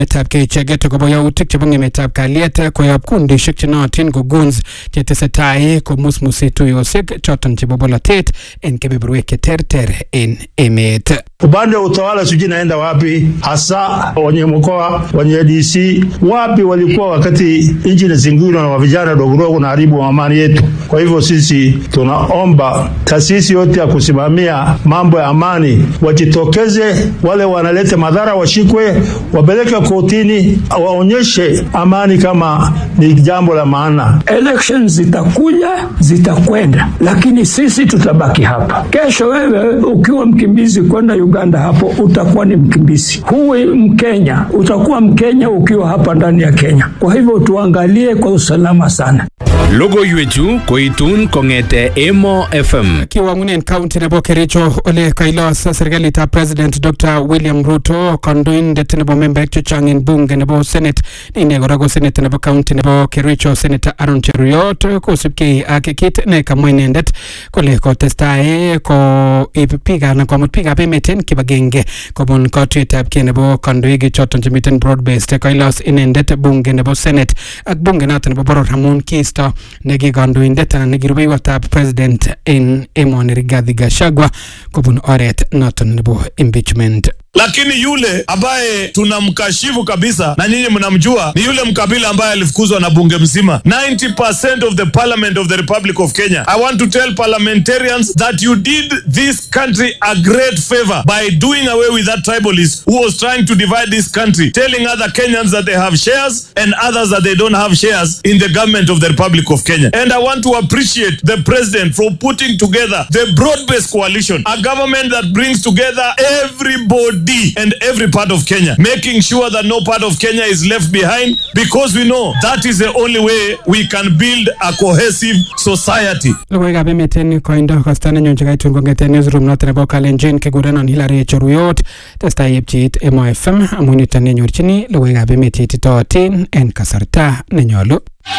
etab keicheget akobo yautik chebo ng'emetab kalyet koyob kundishek chenootin ko goons chetesetai komusmusi tuyosiek choton chebo bolotet en kebeberwek cheterter en emet upande wa utawala sijui naenda wapi, hasa wenye mkoa wenye DC wapi walikuwa wakati nchi inazingirwa na vijana dogodogo na haribu amani yetu. Kwa hivyo sisi tunaomba taasisi yote ya kusimamia mambo ya amani wajitokeze, wale wanaleta madhara washikwe, wapeleke kotini, waonyeshe amani kama ni jambo la maana. Elections zitakuja zitakwenda, lakini sisi tutabaki hapa. Kesho wewe ukiwa mkimbizi kwenda Uganda, hapo utakuwa ni mkimbizi. Huwi Mkenya, utakuwa Mkenya ukiwa hapa ndani ya Kenya. Kwa hivyo tuangalie kwa usalama sana. Logoiwechu koitun kong'ete Emo FM. kiwang'unen kaunti nebo Kericho ole kailos serikalitab president Dr William Ruto kandoindet nebo membaek chechang en bunge nebo senate ine kora ko senate nebo kaunti nebo Kericho senator Aaron Cheruiyot kosubkei ak kit ne kamwa inendet kole kotestai koib biik anan komut biikab emet en kibagenge kobun katuyetab kei nebo kandoik choton chemiten broad based kailos inendet bunge nebo senate ak bunge noton nebo boror amun kiisto neki kandoindet anan neki rubeiwotab president en emoni Rigathi Gachagua kobun oret noton nebo impeachment lakini yule ambaye tunamkashifu kabisa na nyinyi mnamjua ni yule mkabila ambaye alifukuzwa na bunge mzima 90% of the parliament of the republic of kenya i want to tell parliamentarians that you did this country a great favor by doing away with that tribalist who was trying to divide this country telling other kenyans that they have shares and others that they don't have shares in the government of the republic of kenya and i want to appreciate the president for putting together the broad-based coalition a government that brings together everybody and every part of Kenya, making sure that no part of Kenya is left behind because we know that is the only way we can build a cohesive society. logoiwekab emet en koindo kosta nenyun chekaitun kong'eten newsroom noton nebo kalenjin kekurenon Hilary Cheruyot testai yepcheit Emo FM amun yuton nenyorchini logoiwekab emet cheititootin en kasarta nenyolu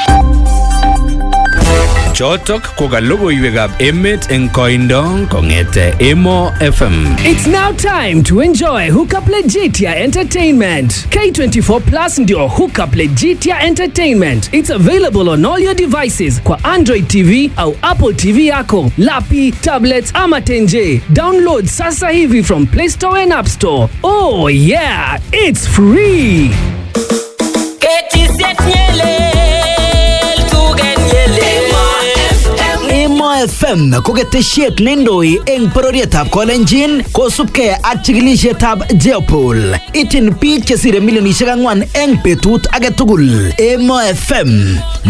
Chotok ko ka logoiwekab emet eng koindo kong'ete Emo FM. It's now time to enjoy Hookup Legitia Entertainment. K24 Plus ndio Hookup Legitia Entertainment. It's available on all your devices kwa Android TV au Apple TV yako, lapi, tablets ama tenje. Download sasa hivi from Play Store and App Store. Oh yeah, it's free. Emo FM ko ketesiet neindoi eng bororietab Kolenjin kosubkei ak chikilisietab Jeopol. Ityin biik chesire milionisiek ang'wan eng betut age tugul. Emo FM